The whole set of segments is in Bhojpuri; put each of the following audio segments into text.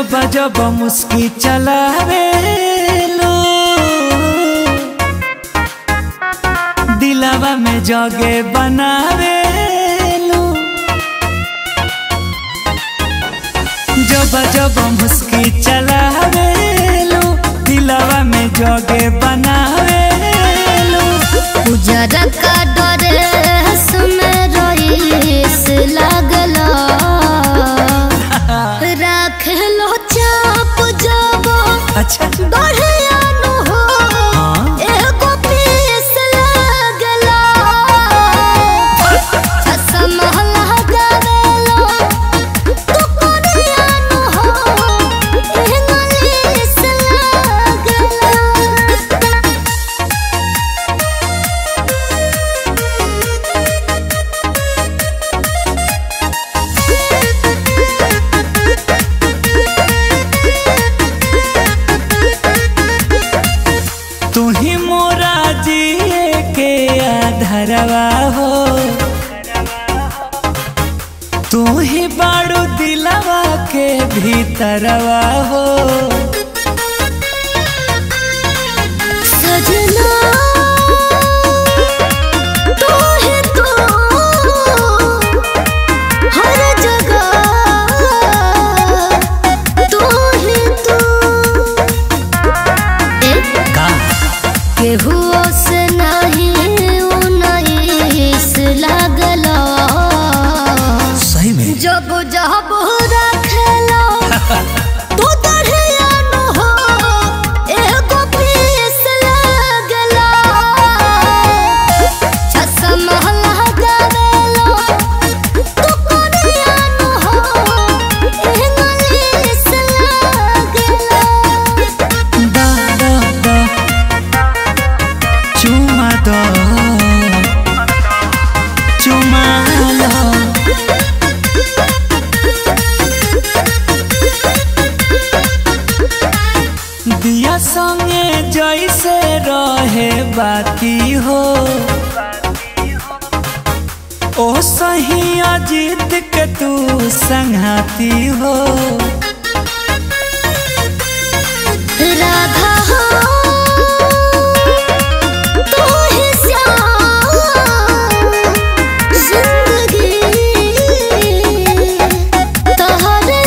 जब जब मुस्की चलावे लो दिलावा में जगे बनावे लो जब जब मुस्की चलावे लो दिलावा में जगे बनावे लो उजरा का ड्रेस में रईस लागला राख लो चाप जबो अच्छा बढ़िया नु हो हाँ? एगो पीस लागला चश्मा लगावेलो तू कोनिया नु हो इंग्लिश लागला तू ही मोरा जिए के आधरवा हो तू ही बाड़ू दिलवा के भीतरवा हो सजना तू है तू हर जगह तू है तू का केहू से नहीं उन्नीस लागला सही में जब जब रखेला तू दढ़िया न हो एगो पीस लागला चश्मा लगावेलो तू कोनिया न हो इंग्लिश लागला दा दा दा चुमा दो चुमा लो दिया संगे जैसे रहे बाकी हो ओ सही अजीत के तू संघाती हो राधा हो तू ही श्याम जिंदगी तोहरे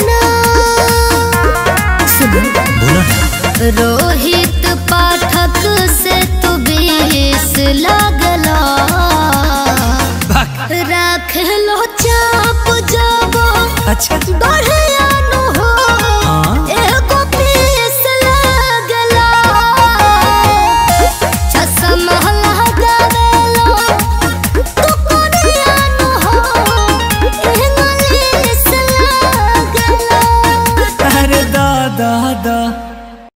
नाम सुन बोलो ना रोहित पाठक से तू बीस लागला राख लो चाप